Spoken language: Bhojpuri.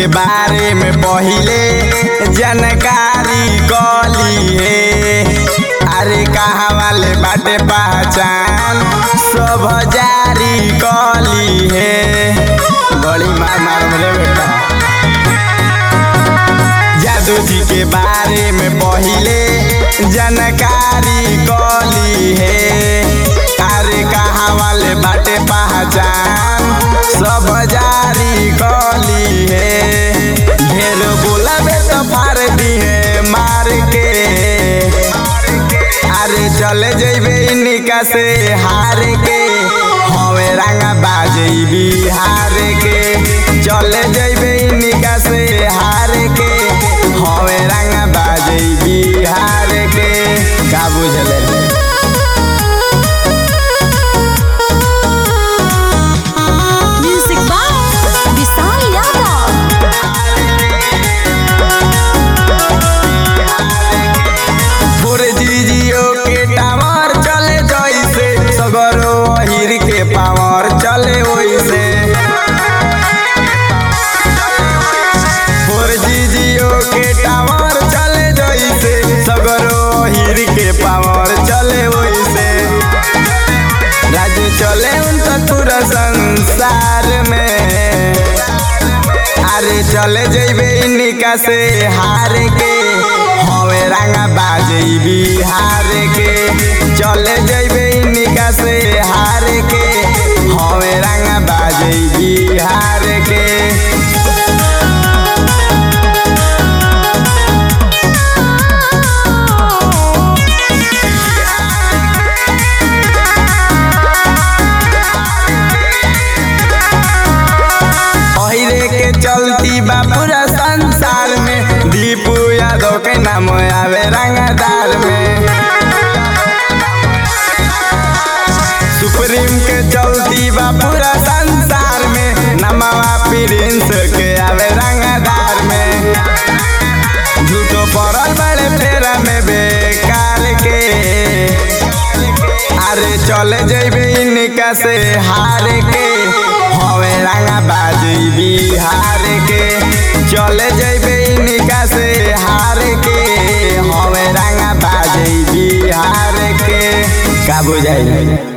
के बारे में पहिले जानकारी कली है अरे कहाँ वाले बाटे पहचान सब जारी कली है बड़ी मार मार रे बेटा जादू जी के बारे में पहिले जानकारी कली है अरे कहाँ वाले बाटे पहचान सब जारी कली है ढेर बोलाबे तो फाड़ दी है मार के अरे चले जैबे निका से हार के हवे रंगा बाजे बिहार के चले जैबे निका से हार के हवे रंगा बाजे बिहार के का बुझले Music by Vishal Yadav. भोरे जीजियो के टावर चले जैसे सगरो अहिर के पावर चले वैसे भोर जीजियो के टावर चले जैसे सगरो अहिर के पावर चले वैसे राज्य चले उनका पूरा संसार में अरे चले जैबे इनका से हार के हवे रंगा बाजे बिहार के चले जैबे इनका से हार के हवे रंगा बाजे बिहार के अहिरे के चलती बा पूरा संसार में दीपू यादव के नाम आवे रंगदार में सुप्रीम के चलती बा पूरा संसार में नमवा प्रिंस के आवे रंगदार में झूठो पड़ल बड़े फेरा में बेकार के अरे चले जैबे इनका से हार के हवे रंगा बाजी बिहार के चले जैबे इनका से हार के हवे रंगा बाजी बिहार के का बुझाई